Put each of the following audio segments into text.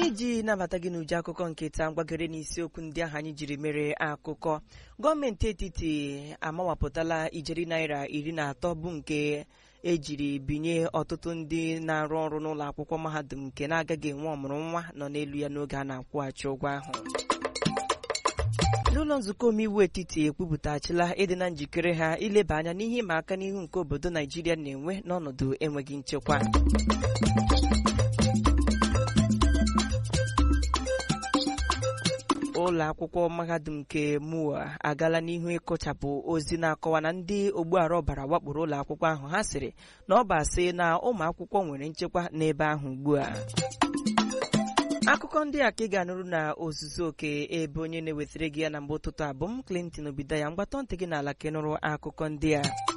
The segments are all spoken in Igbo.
n'iji nabata gị n'uju akụkọ nke taa mgbagere n'isiokwu ndị ahụ anyị jiri mere akụkọ gọọmenti etiti amawapụtala ijeri naira iri na atọ bụ nke ejiri binye ọtụtụ ndị na-arụ ọrụ n'ụlọ akwụkwọ mahadum nke na-agaghị enwe ọmụrụ nwa nọ n'elu ya n'oge a na-akwụghachi ụgwọ ahụ n'ụlọ nzukọ omeiwu etiti ekwupụtachila ịdị na njikere ha ileba anya n'ihe ịma aka n'ihu nke obodo naijiria na-enwe n'ọnọdụ enweghị nchekwa ụlọ akwụkwọ mahadum nke mua agala n'ihu ịkụchapụ ozi na-akọwa na ndị ogbuara ọbara wakporo ụlọ akwụkwọ ahụ ha sịrị na ọ bụ asị na ụmụ akwụkwọ nwere nchekwa n'ebe ahụ ugbu a akụkọ ndị a ka ị ga-anụrụ na ozuzu oke ebe onye na-ewetara gị ya na mgbe ụtụtụ abụ m Clinton Obidaya mgbatọ ntị gị n'ala ka ị nụrụ akụkọ ndị a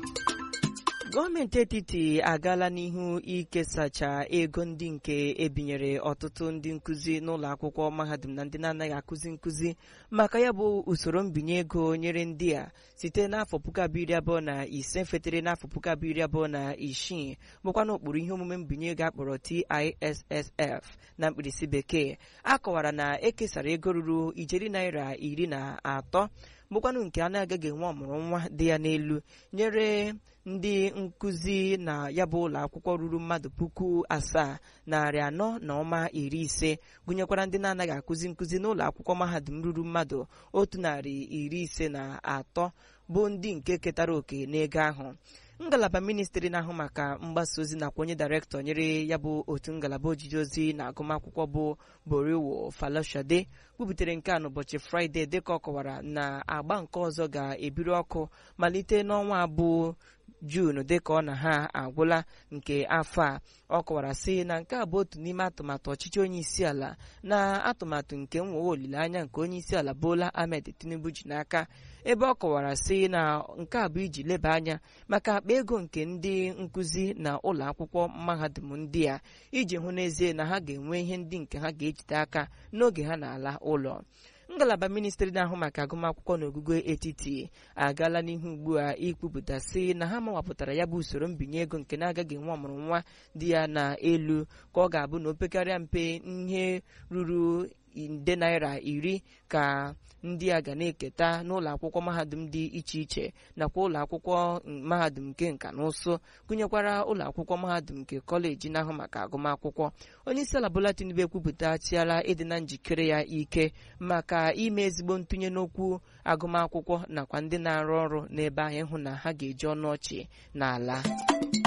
gọọmenti etiti agaala n'ihu ikesacha ego ndị nke ebinyere ọtụtụ ndị nkụzi n'ụlọ akwụkwọ mahadum na ndị na-anaghị akụzi nkụzi maka ya bụ usoro mbinye ego nyere ndị a site n'afọ puku abụọ iri abụọ na ise fetere n'afọ puku abụọ iri abụọ na isii bụkwa n'okpuru ihe omume mbinye ego akpọrọ TISSF na mkpirisi bekee a kọwara na ekesara ego ruru ijeri naira iri na atọ bụkwanụ nke a na-agaghị enwe ọmụrụ nwa dị ya n'elu nyere ndị nkụzi na ya bụ ụlọ akwụkwọ ruru mmadụ puku asaa narị anọ na ọma iri ise gụnyekwara ndị na-anaghị akụzi nkụzi n'ụlọ akwụkwọ mahadum ruru mmadụ otu narị iri ise na atọ bụ ndị nke ketara oke n'ego ahụ ngalaba ministri na-ahụ maka mgbasa ozi nakwa onye dairektọ nyere ya bụ otu ngalaba ojiji ozi na agụmakwụkwọ bụ boriwo falashade kwubutere nke a n'ụbọchị fraịde dịka ọ kọwara na agba nke ọzọ ga-ebiri ọkụ malite n'ọnwa abụọ juun dịka ọ na ha agwụla nke afọ a ọ kọwara sị na nke a bụ otu n'ime atụmatụ ọchịchị onye isi ala na atụmatụ nke nwewe olileanya nke onye isi ala Bola Ahmed Tinubu ji n'aka ebe ọ kọwara sị na nke a bụ iji leba anya maka akpa ego nke ndị nkụzi na ụlọ akwụkwọ mahadum ndị a iji hụ n'ezie na ha ga-enwe ihe ndị nke ha ga-ejide aka n'oge ha na-ala ụlọ ngalaba ministri na-ahụ maka agụmakwụkwọ na ogugo etiti agaala n'ihu ugbu a ikwupụta sị na ha mawapụtara ya bụ usoro mbinye ego nke na-agaghị enwe ọmụrụ nwa dị ya n'elu ka ọ ga-abụ na opekarịa mpe ihe ruru nde naira iri ka ndị a ga na-eketa n'ụlọ akwụkwọ mahadum dị iche iche nakwa ụlọ akwụkwọ mahadum nke nka na ụsụ gụnyekwara ụlọ akwụkwọ mahadum nke kọleji na-ahụ maka agụmakwụkwọ onye isi ala Bola Tinubu ekwupụtachiala ịdị na njikere ya ike maka ime ezigbo ntụnye n'okwu agụmakwụkwọ nakwa ndị na-arụ ọrụ n'ebe ahụ ịhụ na ha ga-eji ọnụ ọchị n'ala